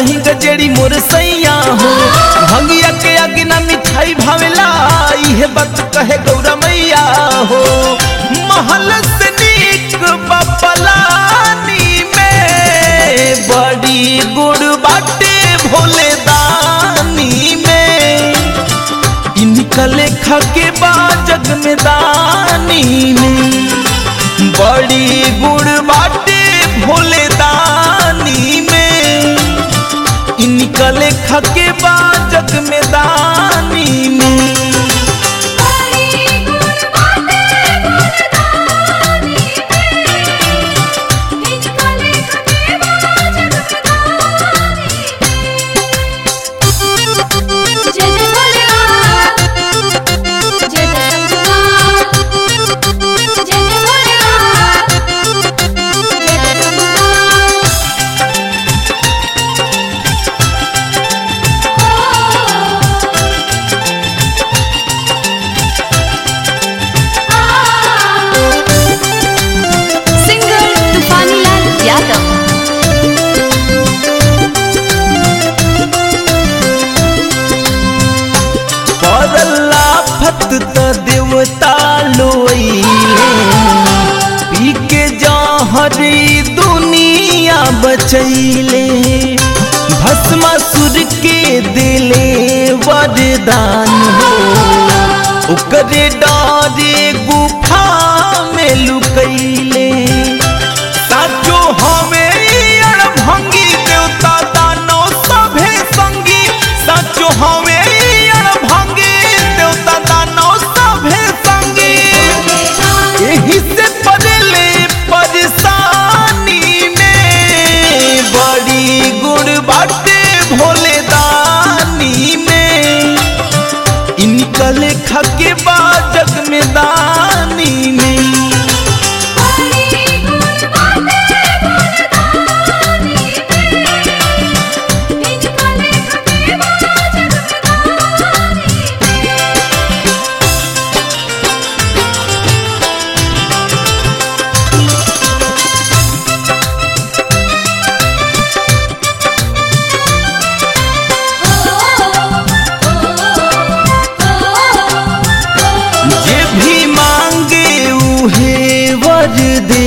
भलही गजेड़ी मोर सैया हो भंगिया के आगे ना मिठाई भावेला इहे बात कहे गौरा मैया हो महल से नीक बपलानी में बड़ी गुड़ बाटे भोले दानी में इनका लेखा के बा जग में दानी में बड़ी गुड़ बाटे भोले दानी में इनका लेखा के बा जग में दानी में बड़ी गुण बाटे गुणदानी में इनका लेख के बाजग दानी जय जय भोलेनाथ जय जय शंभुनाथ जय जय भोलेनाथ जय जय शंभुनाथ सिंगर तूफानीलाल यादव करला फत त देवता लोइले पी के जहरी दुनिया बचैले भस्मासुर के दिले वरदान हो ओकरे डरे गुफा में लुकैले साचो हवे अड़भंगी देवता दानव सभे संगी साचो हवे अड़भंगी देवता दानव सभे संगी यही से पड़ले परेशानी में बड़ी गुड़ बाटे भोले दानी में इनका लेखा के बाद जग में दानी में बड़ी गुण बाटे गुणदानी में इनका लेख के बाजग दानी जे भी मांगे उहे वर दे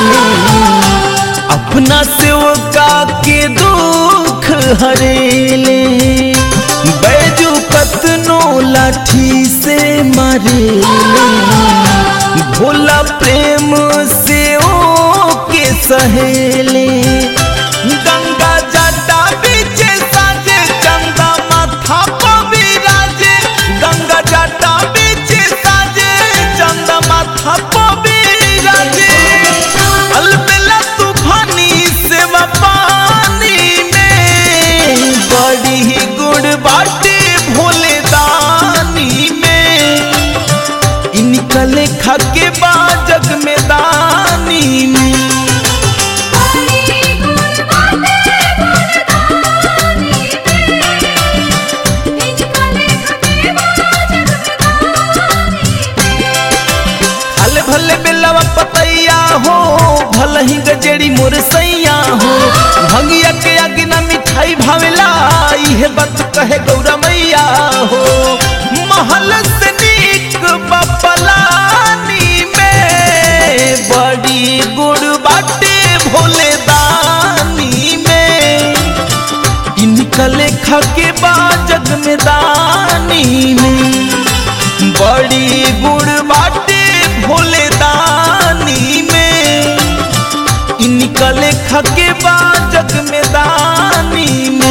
अपना सेवका के दुख हरेले बैजू कतनो लाठी से मरेले भोला प्रेम से ओ के सहेले गंगा जटा बीचे साजे चंदा माथा पविराजे गंगा जटा बीचे साजे चंदा माथा पविराजे अलबेला तूफानी सेवा पानी में बड़ी ही गुड़ बाटे भोले दानी में इनका लेखा के बा जग में दानी में बड़ी गुण बाटे गुणदानी में इनका लेख के बाजग दानी हल भले बेलवा पतैया हो भल ही गजेड़ी मोर सैया हो भंगिया के आगे ना मिठाई भावेला इहे बात कहे गौरा मैया हो महल से नीक बपलानी में बड़ी गुड़ बाटे भोले दानी में इनका लेखा के बा जग में दानी में बड़ी गुड़ बाटे भोले दानी में इनका लेखा के बा जग में दानी में